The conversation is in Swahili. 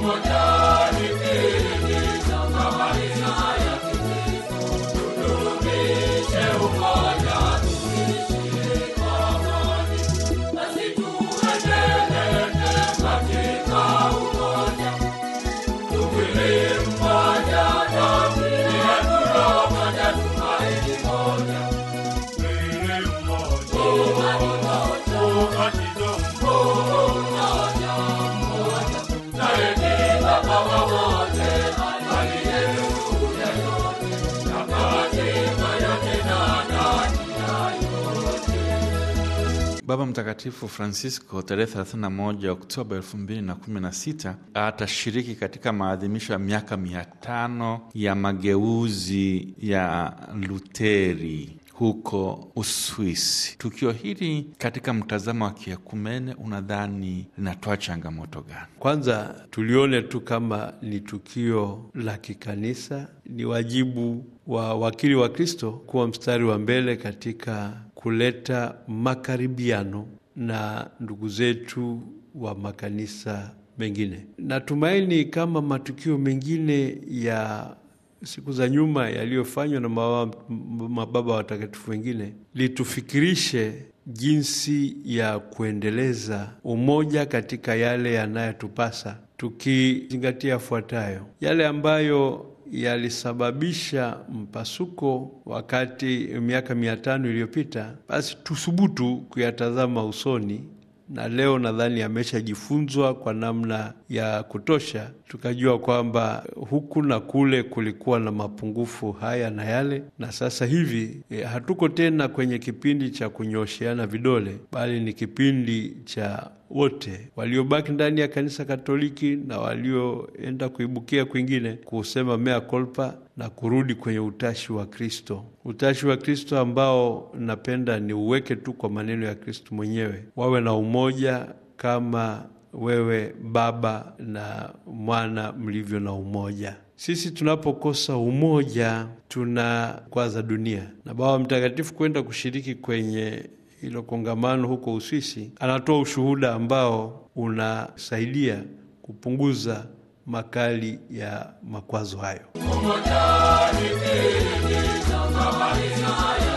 Baba Mtakatifu Francisco tarehe 31 Oktoba 2016 atashiriki katika maadhimisho ya miaka mia tano ya mageuzi ya Luteri huko Uswisi. Tukio hili katika mtazamo wa kiekumene, unadhani linatoa changamoto gani? Kwanza tulione tu kama ni tukio la kikanisa. Ni wajibu wa wakili wa Kristo kuwa mstari wa mbele katika kuleta makaribiano na ndugu zetu wa makanisa mengine. Natumaini kama matukio mengine ya siku za nyuma yaliyofanywa na mababa watakatifu wengine litufikirishe jinsi ya kuendeleza umoja katika yale yanayotupasa, tukizingatia yafuatayo: yale ambayo yalisababisha mpasuko wakati miaka mia tano iliyopita, basi tuthubutu kuyatazama usoni na leo nadhani ameshajifunzwa kwa namna ya kutosha, tukajua kwamba huku na kule kulikuwa na mapungufu haya na yale, na sasa hivi e, hatuko tena kwenye kipindi cha kunyosheana vidole, bali ni kipindi cha wote waliobaki ndani ya kanisa Katoliki na walioenda kuibukia kwingine kusema mea culpa na kurudi kwenye utashi wa Kristo, utashi wa Kristo ambao napenda ni uweke tu kwa maneno ya Kristo mwenyewe, wawe na umoja kama wewe Baba na Mwana mlivyo na umoja. Sisi tunapokosa umoja tunakwaza dunia, na Baba Mtakatifu kwenda kushiriki kwenye hilo kongamano huko Uswisi, anatoa ushuhuda ambao unasaidia kupunguza makali ya makwazo hayo.